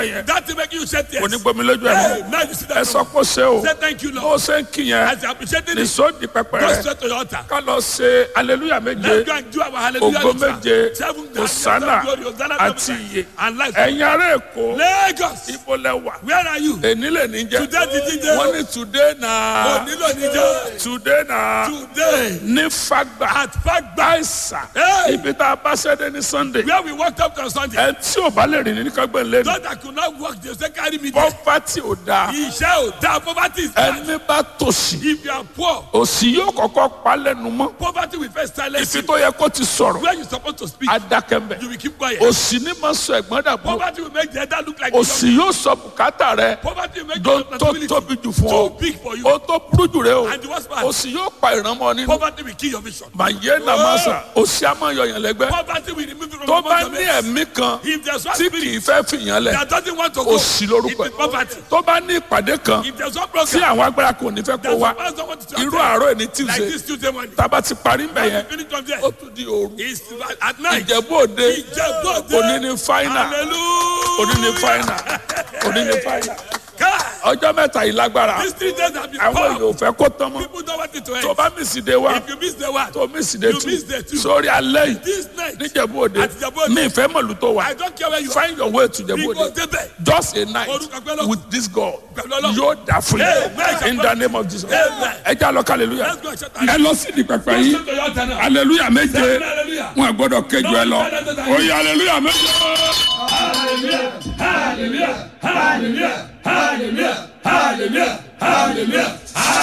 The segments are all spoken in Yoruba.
yẹn That thing make you shed tears. onígbomi lójú ẹ̀ Hey, mọ́ now you see ẹ that. sọ pé ó ṣe o Say thank you, bó o Lord. ṣe ń kí yẹn As you appreciating ní it, sóòdì pẹpẹ go rẹ straight to your altar. ká lọ ṣe aleluya méje Let's go and do our hallelujah. ògo ritual. méje Seven hosanna glory, Hosanna, àti glory, iye and life. ẹ̀yin ará èkó Lagos. ibo lẹ wà Where are you? èní lè ní jẹ Today the DJ. wọ́n ní today na Onílò níjọ́. today na Today. ní fagba At Fagba. àìsà Hey. ibi tá a bá ṣẹ́dé ní sunday Where we walked up to on Sunday. ẹ tí ò bá lè rìn ní kágbẹ́ lẹ́nu Those that could not walk, they say carry me there. pọ́pátì ò dáa Iṣẹ́ ò dáa. Poverty is bad. ẹni bá tòṣì If you are poor, òṣì yóò kọ́kọ́ pa lẹ́nu mọ́ poverty will first silence ibi you. tó yẹ kó ti sọ̀rọ̀ Where you supposed to speak, adákẹ́mbẹ̀ you will keep quiet. òṣì ní máa sọ ẹ̀gbọ́n dàbọ̀ Poverty will make the elder look like òṣì yóò sọ bùkátà rẹ Poverty will make tó your tó responsibility tóbi jù fún too ọ big for you. ó tó burú jù rẹ o And the worst part, òṣì yóò pa ìrànmọ́ nínú poverty will kill your vision. màyé nàmásà òṣì á máa yọyàn lẹ́gbẹ́ Poverty will remove you from tó among bá your ní mates. ẹ̀mí kan If there's one tí spirit kì í fẹ́ fìyàn lẹ̀ that doesn't want to go, òṣì lórúkọ it is poverty. ẹ̀ tó bá ní ìpàdé kan If there's one tí program àwọn agbára kò ní fẹ́ kó that wá the pastor wants to irú attend, àárọ̀ ẹ̀ ní like tuesday this Tuesday morning, tába ti parí mbẹ̀ yẹn finish from there. ó tún di òru It's at night. ìjẹ̀bú òde Ìjẹ̀bú-Òde. òní ní fáínà Hallelujah. òní ní fáínà òní ní fáínà God, ọjọ́ mẹ́ta yìí lágbára these three days have been àwọn powerful. èèyàn ò fẹ́ kó tán mọ́ People don't want it to tó end. bá mísì dé wá If you miss the one, tó mísì dé You tú miss the two. sórí alẹ́ yìí this night, níjẹ̀bú òde Àti Ìjẹ̀bú Òde. mi ìfẹ́ mọ̀lú tó wà I don't care where you are. find your way to Ìjẹ̀bú We go òde there. just a night Orúkọ pẹ́ lọ. with this God Pẹ̀lú Ọlọ́run. yóò dà fún Amen. yín in the name of Jesus Amen. ẹ já lọ hallelujah Let's go and shout ẹ lọ sí di pẹpẹ yìí Go to your altar now. hallelujah méje Hallelujah. wọn gbọ́dọ̀ kéjú ẹ lọ oyè hallelujah méje. Hallelujah. Hallelujah. Hallelujah. Hallelujah. Hallelujah. Hallelujah.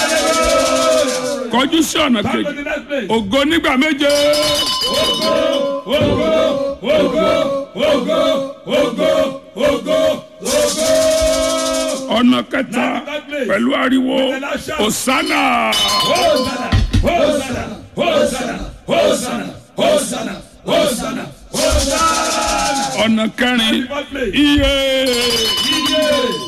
Hallelujah. kọjú sí ọ̀nà Come to kejì the next place. ògo nígbà méje Ogo, ogo, ogo, ogo, ogo, ogo. ọ̀nà kẹta pẹ̀lú ariwo osana Hosanna, Hosanna, Hosanna, Hosanna, Hosanna, Hosanna, Hosanna. ọ̀nà kẹrin iye Iye,